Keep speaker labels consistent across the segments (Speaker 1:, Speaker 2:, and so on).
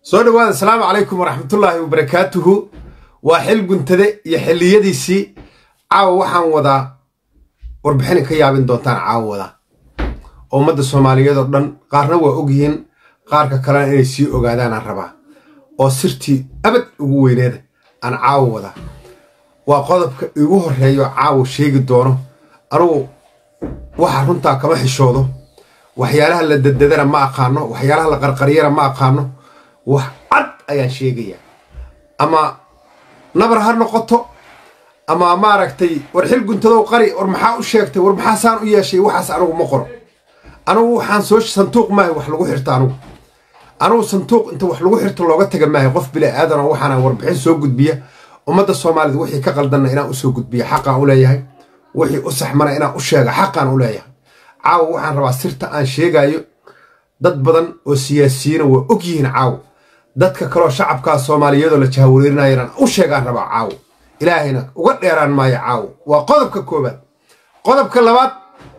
Speaker 1: soo dhawaada asalaamu calaykum waraxmatullaahi wabarakaatuhu waa xil guntade iyo xilliyadiisii caawa waxaan wadaa warbixinay ka yaabin doontaan caawa wadaa oo ummadda soomaaliyeed oo dhan qaarna waa ogyihiin qaarka kalena inay sii ogaadaanaan rabaa oo sirtii abad ugu weyneeda aan caawa wadaa waa qodobka igu horreeyo caawa sheegi doono anugu waxa runtaa kama xishoodo waxyaalaha la dadadana ma aqaano waxyaalaha la qarqariyana ma aqaano wax cad ayaan sheegayaa ama nabar ha noqoto ama maaragtay war xil guntadow qari war maxaa u sheegtay war maxaa saan u yeeshay waxaas anugu ma qoro anugu waxaan soo santuuq maahay wax lagu xirto anugu anugu santuuq inta wax lagu xirto looga taga maahay qof bila aadanoo waxaana warbixin soo gudbiya ummadda soomaalida wixii ka qaldanna inaan usoo gudbiya xaqaan u leeyahay wixii u saxmana inaan u sheega xaqaan u leeyahay caawa waxaan rabaa sirta aan sheegayo dad badan oo siyaasiyiina waa og yihiin caawo dadka kaloo shacabkaa soomaaliyeedoo la jahawareerinayana u sheegaan rabaa caawo ilaahayna uga dheeraan maayo caawo waa qodobka koobaad qodobka labaad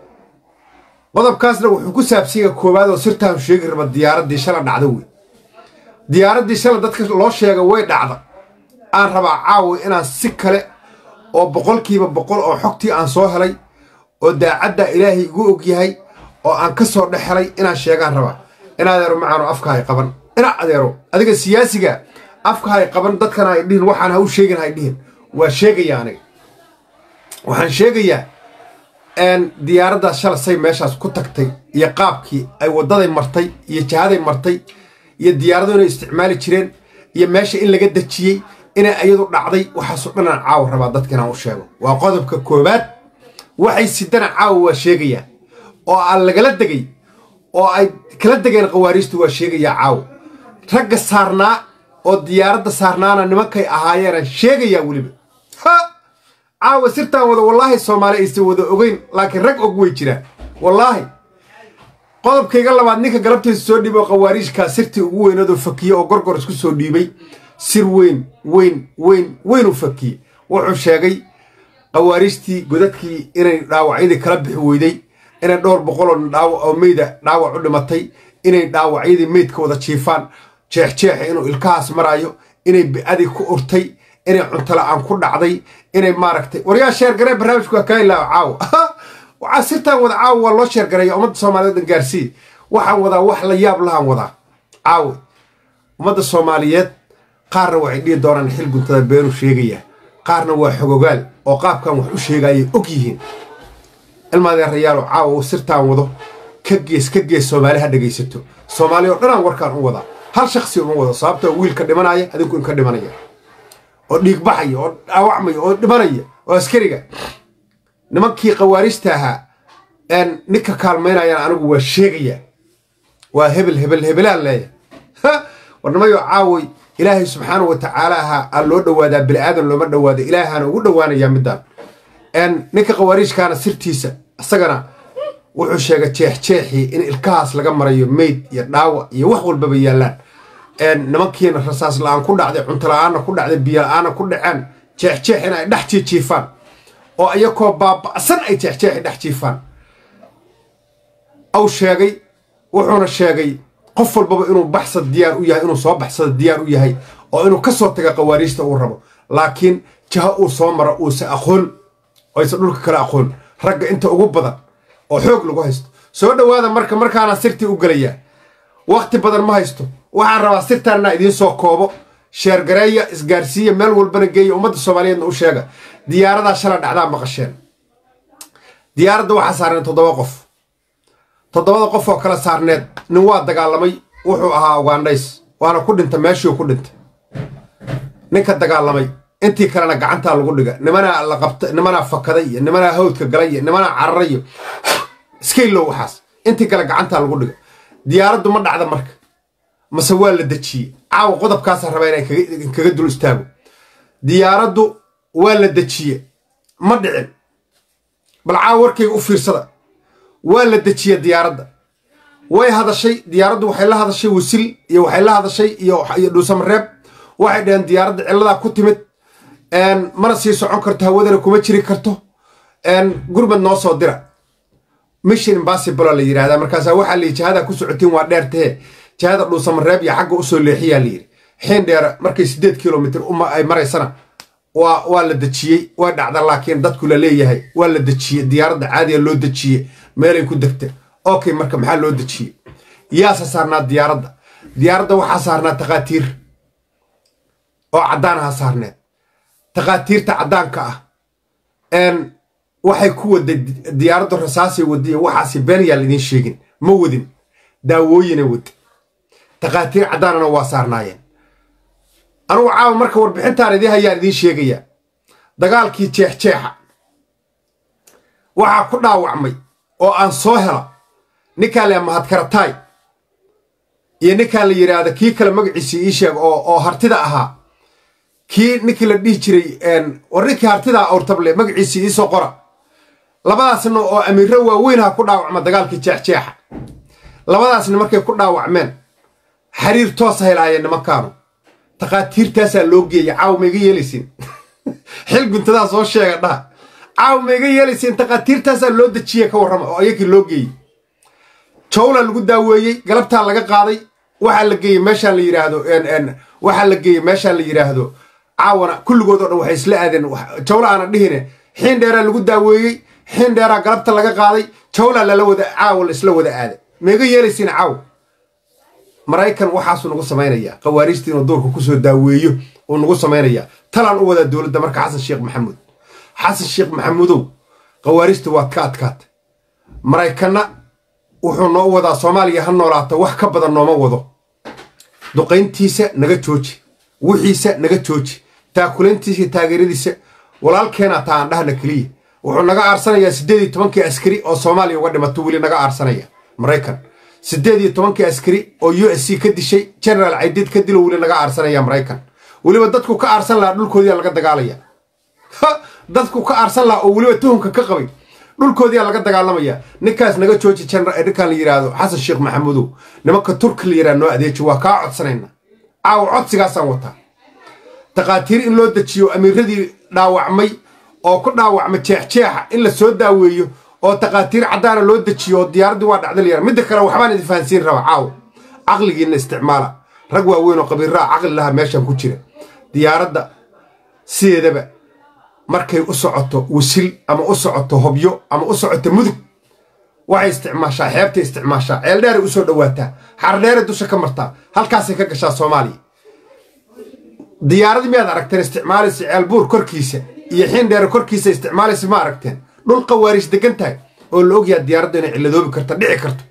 Speaker 1: qodobkaasna wuxuu ku saabsanya koowaad oo sirtaan sheegi raba diyaaraddii shala dhacda wey diyaaraddii shala dadka loo sheega way dhacda aan rabaa caawo inaan si kale oo boqolkiiba boqol oo xogtii aan soo helay oo daacadda ilaahay igu og yahay oo aan ka soo dhex helay inaan sheegaan rabaa in adeero macaano afkahay qaban ina adeero adiga siyaasiga afkahay qaban dadkana hay dhihin waxaan ha u sheegin hay dhihin waa sheegayaa aniga waxaan sheegayaa diyaaraddaas shala say meeshaas ku tagtay iyo qaabkii ay waddaday martay iyo jihaday martay iyo diyaaradu inay isticmaali jireen iyo meesha in laga dejiyey inay iyadu dhacday waxaasoo dhan aan caawa rabaa dadka inaan u sheego waa qodobka koowaad waxay sidana caawa waa sheegayaa oo aan lagala degay oo ay kala degeen khawaariijtu waa sheegayaa caawa ragga saarnaa oo diyaaradda saarnaana nimankay ahaayeenaan sheegayaa weliba ha caawa sirtaan wada wallaahi soomaali aysan wada ogeyn laakiin rag og way jiraan wallaahi qodobkayga labaad ninka galabtiisa soo dhiibay oo khawaariijkaa sirtii ugu weyneedoo fakiye oo gorgor isku soo dhiibay sir weyn weyn weyn weynuu fakiye wuxuu sheegay khawaariijtii godadkii inay dhaawacyadii kala bixi weyday inay dhowr boqoloo dhaawac oo meyda dhaawac u dhimatay inay dhaawacyadii meydka wada jiifaan jeexjeexa inuu ilkahaas maraayo inay bi'adii ku urtay inay cuntola'aan ku dhacday inay maaragtay waryaa sheergaree barnaamijku waa kaa ilaawa caawo waxaa sirtaan wada caawo waa loo sheergareeya ummadda soomaaliyeed dhan gaarsiiya waxaan wadaa wax la yaab lahaan wadaa caawo ummadda soomaaliyeed qaarna waxay dhihi doonaan xil guntada beenuu sheegayaa qaarna waa xogogaal oo qaabkan wax u sheegaayay og yihiin ilmaadeerayaalo caawa sirtaan wado ka gees ka gees soomaali ha dhegaysato soomaali oo dhanaan warkaan u wadaa hal shaksi uma wado sababtoo wiilka dhimanaya adinku inka dhimanaya oo dhiigbaxaya oo dhaawacmaya oo dhimanaya oo askariga nimankii khawaariijta ahaa ninka kaalmaynayaan anigu waa sheegayaa waa hebel hebel hebelaan leeya warnimayo caawoy ilaahay subxaana wa tacaala ahaa aan loo dhowaadaa bini'aadan looma dhowaada ilaahaana ugu dhowaanayaa middaan ninka khawaariijkaana sirtiisa isagana wuxuu sheegay jeexjeexii in ilkahaas laga marayo meyd iyo dhaawac iyo wax walbaba yaallaan nimankiina rasaas la-aan ku dhacday cuntola'aanna ku dhacday biyola-aanna ku dhaceen jeexjeex in ay dhex jiijiifaan oo iyakoo baaba'san ay jeexjeexi dhex jiifaan aw sheegay wuxuuna sheegay qof walbaba inuu baxsad diyaar u yahay inuu soo baxsada diyaar u yahay oo inuu ka soo taga khawaariijta uu rabo laakiin jaha uu soo maro uusa aqoon oysa dhulka kale aqoon ragga inta ugu badan oo xoog lagu haysto soo dhowaada marka markaana sirtii u gelayaa wakhti badan ma haysto waxaan rabaa sirtaanna idiin soo koobo sheergareeya isgaarsiiya meel walbana geeya ummadda soomaaliyeedna u sheega diyaaradaa shala dhacdaa maqasheen diyaaradda waxaa saarneed toddoba qof toddobada qof oo kala saarneed nin waa dagaalamay wuxuu ahaa ugandhays waana ku dhinta meeshuu ku dhintay ninka dagaalamay intii kalena gacantaa lagu dhiga nimanaa la qabta nimanaa fakaday iyo nimanaa hawdka galay iyo nimanaa cararayo iskaylow waxaas intii kale gacantaa lagu dhiga diyaaraddu ma dhacda marka mase waa la dejiyey caawa qodobkaasa rabaa inay kaga dul istaago diyaaraddu waa la dejiye ma dhicin bal caawa warkayga u fiirsada waa la dejiye diyaaradda way hadashay diyaaraddu waxay la hadashay wasil iyo waxay la hadashay iyo dhuusamareeb waxay dhaheen diyaaradda cilladaa ku timid mana sii socon karto hawadana kuma jiri karto gurmad noo soo dira mission impossible la yidhahdaa markaasaa waxaa la jihada ku socotiin waa dheer tahe jihada dhuusamareeb iyo xagga usoo leexiyaa layidhi xiin dheere markay siddeed kilomitr ay maraysana waa waa la dejiyey way dhacda laakiin dadku la leeyahay waa la dejiyey diyaaradda caadiga loo dejiyey meelay ku degta okay marka maxaa loo dejiyey yaasa saarnaa diyaaradda diyaaradda waxaa saarnaa takhaatiir oo caddaanaha saarneed takhaatiirta caddaanka ah waxay ku waday diyaaraddu rasaasay wadiy waxaasi been yaan idiin sheegin ma wadin daawooyina wad takhaatiir caddaanana waa saarnaayeen anugu caawa marka warbixintaan idiin hayaan idiin sheegayaa dagaalkii jeexjeexa waxaa ku dhaawacmay oo aan soo hela ninkaan la mahadkarataay iyo ninkaan la yidhaahda kii kale magaciisii ii sheeg oo hartida ahaa kii ninkii la dhihi jiray war ninkii hartidaa awrtable magaciisii iisoo qora labadaasna oo amiiro waaweynha ku dhaawacma dagaalkii jeexjeexa labadaasna markay ku dhaawacmeen xiriir toosa helaayeen nimankaanu takhaatiirtaasaa loo geeyay caaw ma iga yeelaysiin xil guntadaa soo sheega dhaha caaw ma iga yeelaysiin takhaatiirtaasaa loo dejiye ka warrama oo ayakii loo geeyey jawla lagu daaweeyey galabtaa laga qaaday waxaa la geeyey meeshaan la yidhaahdo waxaa la geeyey meeshaan la yidhaahdo caawana kulligood oo dhan waxay isla aadeen jawla aana dhihine xiin dheeraa lagu daaweeyey xiin dheeraa galabta laga qaaday jawla lala wada caawa la isla wada aaday ma iga yeelaysiin caaw maraykan waxaasuu nagu samaynayaa khawaariijta inuu duurka kusoo daaweeyo uu nagu samaynayaa talaan u wadaa dowladda marka xasan sheekh maxamuud xasan sheekh maxamuudow khawaariijta waad ka adkaata maraykanna wuxuu noo wadaa soomaaliya ha noolaato wax ka badan nooma wado duqayntiisa naga jooji wixiisa naga jooji taakulayntiisa taageeradiisa walaalkeenaa taa aan dhahna keliya wuxuu naga aarsanayaa siddeed iyo tobankii askari oo soomaaliya uga dhimato weli naga aarsanaya maraykan siddeed iyo tobankii askari oo u s c ka dishay generaal caydid ka dilo weli naga aarsanaya maraykan weliba dadku ka aarsan lahaa dhulkoodiyaa laga dagaalaya dadku ka aarsan lahaa oo weliba tuhumka ka qabay dhulkoodiyaa laga dagaalamaya ninkaas naga jooji ninkaan la yidhaahdo xasan sheekh maxamuudow nimanka turki la yidhahdo noo adeeji waa kaa codsanayna caawa codsigaasaan wataa takhaatiir in loo dejiyo amiiradii dhaawacmay oo ku dhaawacmay jeexjeexa in la soo daaweeyo oo takhaatiir caddaana loo dejiyo oo diyaaraddii waa dhacda layara midda kale waxbaan idin fahansiin raba caawa caqligiinna isticmaala rag waaweyn oo qabiirraa caqli laha meeshan ku jira diyaaradda sideedaba markay u socoto wasil ama u socoto hobyo ama u socoto mudug waxay isticmaashaa xeebtay isticmaashaa ceeldheeray usoo dhowaataa xardheeray dusha ka martaa halkaasay ka gashaa soomaaliya diyaaradii miyaad aragteen isticmaalaysa ceelbuur korkiisa iyo xiindheere korkiisa isticmaalaysa ma aragteen dhul qawaariis degan tahay oo la ogyaha diyaaraddu inay cilladoobi karta dhici karto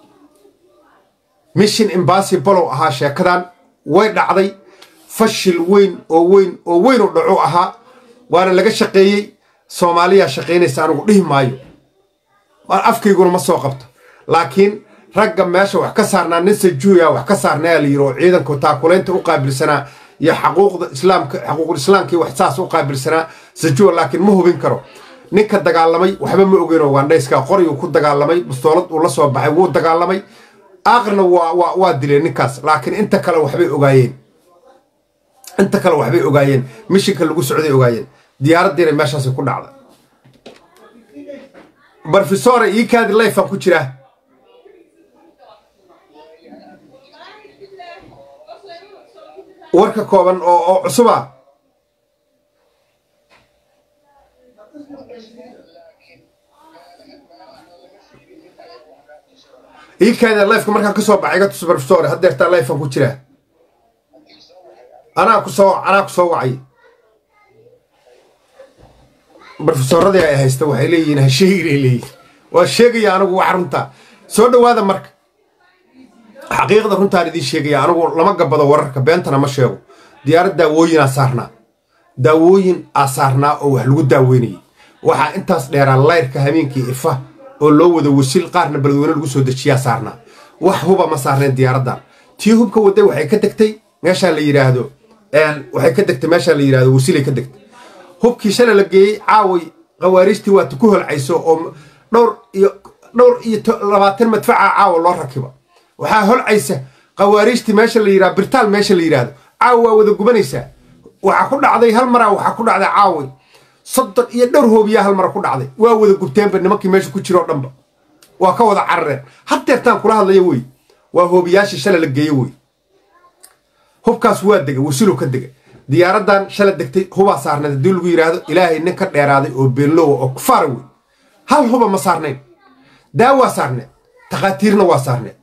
Speaker 1: mission imbassibolow ahaa sheekadan way dhacday fashil weyn oo weyn oo weyn u dhacu ahaa waana laga shaqeeyey soomaaliyaa shaqaynaysa anigu dhihi maayo afkayguna ma soo qabto laakiin ragga meesha wax ka saarnaa nin sajuuya wax ka saarnaa la yiri oo ciidanku taakulaynta u qaabilsanaa iyo xaquuqda islaamka xaquuqul islaamkii wax saas u qaabilsanaa sajuwa laakiin ma hubin karo ninka dagaalamay waxba ma ogeynoo waandhayskaa qoryuu ku dagaalamay bustoolad uu la soo baxay wuu dagaalamay aakhirna waa waa dileen ninkaas laakiin inta kale waxbay ogaayeen inta kale waxbay ogaayeen mishinka lagu socday ogaayeen diyaaraddiina meeshaasi ku dhacda barfisore ii kaadi layfan ku jiraa warka kooban oo oo cusuba ii kaadi layfka markaan ka soo baxay iga tus barfisore haddeertaa layfan ku jiraa anaa ku soo anaa ku soo wacay brofesoradii ay haysta waxay leeyihiin ha sheeginay leeyihin waa sheegaya anigu wax runtaa soo dhowaada marka xaqiiqda runtaan idiin sheegaya anigu lama gabado wararka beentana ma sheego diyaarad daawooyinaa saarnaa daawooyin aa saarnaa oo wax lagu daaweynayay waxaa intaas dheeraa layrka habeenkii ifa oo loo wada wasil qaarna beledweyne lagu soo dejiyaa saarnaa wax huba ma saarneen diyaaraddan tii hubka wadday waxay ka degtay meeshaa la yidhaahdo waxay ka degtay meeshaa la yidhahdo wasilay ka degtay hubkii shalay la geeyey caaway khawaariijtii waata ku holcayso oo dhowr iyo dhowr iyo labaatan madfaca caawa loo rakiba waxaa holcaysa khawaariijtii meesha la yidhahdo birtaal meesha la yidhaahdo caawa waa wada gubanaysaa waxaa ku dhacday hal maraa waxaa ku dhacday caaway soddon iyo dhowr hoobiyaa hal mara ku dhacday waa wada gubteenba nimankii meesha ku jiroo dhanba waa ka wada carareen haddeertaan kula hadlaya wey waa hoobiyaashii shala la geeye wey hubkaas waa dega wasilow ka dega diyaaraddan shala degtay hubaa saarneed haddii lagu yidhaahdo ilaahay nin ka dheeraaday oo beenlowa oo kufaara wey hal huba ma saarnayn daawaa saarneed takhaatiirna waa saarneed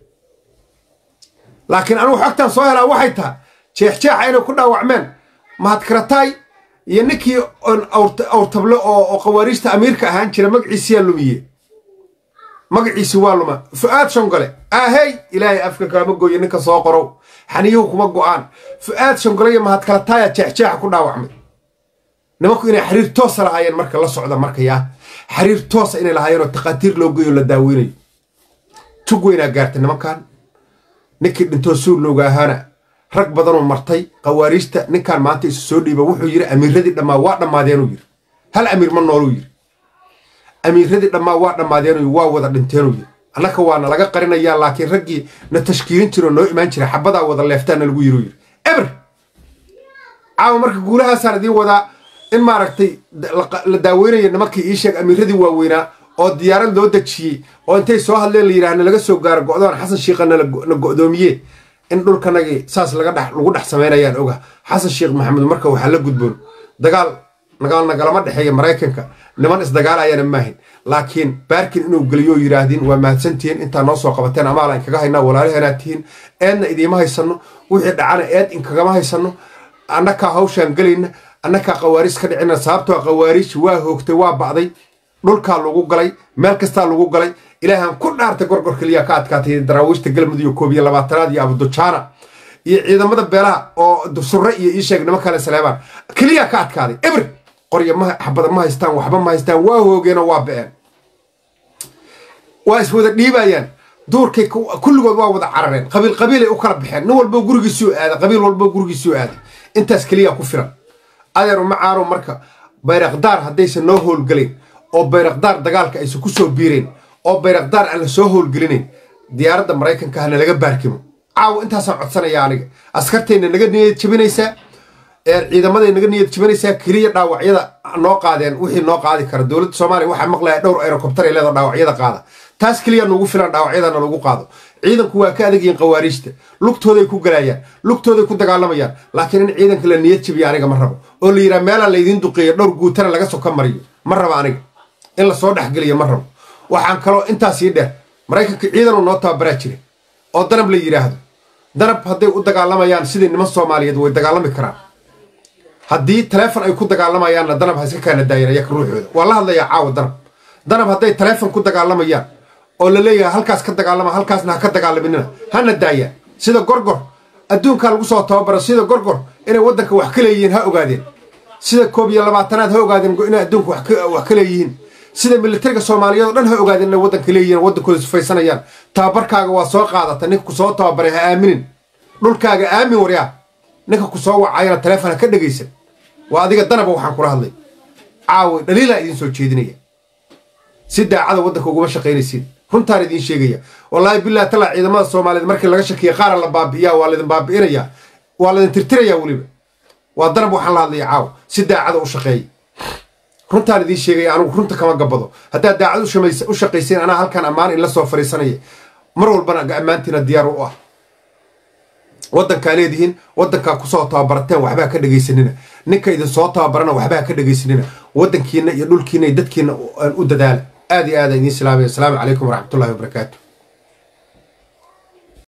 Speaker 1: laakiin anugu xogtan soo helaa waxay tahay jeexjeexa inay ku dhaawacmeen mahadkarataay iyo ninkii awrtable oo khawaariijta amiirka ahaan jira magaciisiyaa lumiye magaciisi waa luma fu'aad shongole ahey ilaahay afka kaama gooye ninka soo qorow xaniyuhu kuma go'aan fu'aad shongole iyo mahadkarataaya jeexjeexa ku dhaawacmay nimanku inay xiriir toosa lahaayeen marka la socda markayaa xiriir toosa inay lahaayeen oo takhaatiir loo geeyo la daaweynayo tug weynaa gaartay nimankan ninkii dhintoo suulowga ahaana rag badanoo martay khawaariijta ninkan maanta isu soo dhiiba wuxuu yidhi amiiradii dhammaa waa dhammaadeenuu yidhi hal amiir ma nooluu yidhi amiiradii dhammaa waa dhammaadeenuu waa wada dhinteenuu yidhi annaka waana laga qarinayaa laakiin raggii na tashkiilin jiroo noo imaan jira xabadaa wada leeftaana lagu yidhi yidhi eber caawa marka guulahaasaan idiin wadaa in maaragtay la daaweynayo nimankii ii sheeg amiiradii waaweynaa oo diyaarad loo dejiyey oo intay soo hadleen la yidhaahna laga soo gaaro go'doon xasan shiikhana na go'doomiye in dhulkanagii saas lagu dhex samaynayaan oga xasan sheekh maxamed marka waxaa la gudboon dagaal nagaal nagalama dhexeeya maraykanka niman isdagaalayaana maahin laakiin baarkin inuu geliyo yidhaahdiin waa mahadsantihiin intaa noo soo qabateen amaala inkaga haynaa walaalaheenaa tihiin eedna idiima haysanno wixii dhacana eed inkagama haysanno annakaa hawshaan gelayna annakaa khawaariij ka dhicina sababtoo khawaariij waa hoogtay waa ba'day dhulkaa lagu galay meel kastaa lagu galay ilaahan ku dhaartay gorgor keliya ka adkaatay daraawiishta galmudug iyo koob iyo labaatanaad iyo abudujaana iyo ciidamada beelaha oo surre iyo ii sheeg niman kale saleebaan keliya ka adkaaday eber qorya ma xabada ma haystaan waxba ma haystaan waa hoogeenoo waa ba'een waa iswada dhiibayaan duurkay kulligood waa wada carareen qabiil qabiilay u kala baxeen nin walbo gurigiisuu aaday qabiil walbo gurigiisuu aaday intaas keliya ku filan adeeru macaano marka bayraqdaar haddaysan noo howlgelayn oo bayraqdaar dagaalka aysan ku soo biireen oo bayraqdaar aan la soo howlgelinayn diyaaradda maraykanka hana laga baarkimo caawa intaasaan codsanaya aniga askartayna naga niyad jabinaysaa ciidamaday naga niyad jabinaysaa keliya dhaawacyada noo qaadeen wixii noo qaadi kara dowladda soomaaliya waxaa maqlaya dhowr aerokobtar ay leedo dhaawacyada qaada taas keliya nugu filan dhaawacyadana lagu qaado ciidanku waa ka adagyihiin khawaariijta lugtooday ku galayaan lugtooday ku dagaalamayaan laakiin in ciidanka la niyad jabiya aniga ma rabo oo la yidhaha meelaa laydiin duqeeyo dhowr guutana laga soka mariyo ma rabo aniga in lasoo dhexgeliyo ma rabo waxaan kaloo intaasii dheer maraykanka ciidanuu noo tababaraa jira oo danab la yidhaahdo danab hadday u dagaalamayaan sidii niman soomaaliyeed way dagaalami karaan haddii taleefon ay ku dagaalamayaanna danab ha iska kaana daayan ayaka ruuxooda waa la hadlayaa caawa danab danab hadday taleefon ku dagaalamayaan oo la leeyahay halkaas ka dagaalama halkaasna ha ka dagaalaminina hana daayaan sida gorgor adduunkaa lagu soo tababaro sida gorgor inay waddanka wax ka leeyihiin ha ogaadeen sida koob iyo labaatanaad ha ogaadeen inay adduunka wax ka leeyihiin sida militariga soomaaliyeed oo dhan ha ogaadeen inay waddanka leeyihiin waddankooda sufaysanayaan tababarkaaga waa soo qaadata ninka ku soo tababaray ha aaminin dhulkaaga aamin waryaa ninka ku soo wacayana taleefon ha ka dhegaysan waa adiga danaba waxaan kula hadlay caawi dhaliilaa idiin soo jeedinaya si daacada waddanka uguma shaqaynaysiin runtaan idiin sheegaya wallaahi billahi talaa ciidamada soomaaliyeed markii laga shakiya qaara la baabi'iyaa waa laydin baabi'inayaa waa laydin tirtirayaa weliba waa danab waxaan la hadlaya caawa si daacada u shaqeeya runtaan idiin sheegaya anigu runta kama gabado haddaad daacad u shaqaysiin anaa halkaan ammaan in la soo fariisanaya mar walbana ammaantiina diyaar u ah waddankaa leedihiin waddankaa kusoo tababarateen waxbaa ka dhegaysanina ninka idin soo tababarana waxbaa ka dhegaysanina waddankiina iyo dhulkiina iyo dadkiina u dadaala aad iyo aada idiin salaamaya asalaamu calaykum waraxmatullahi wabarakaatu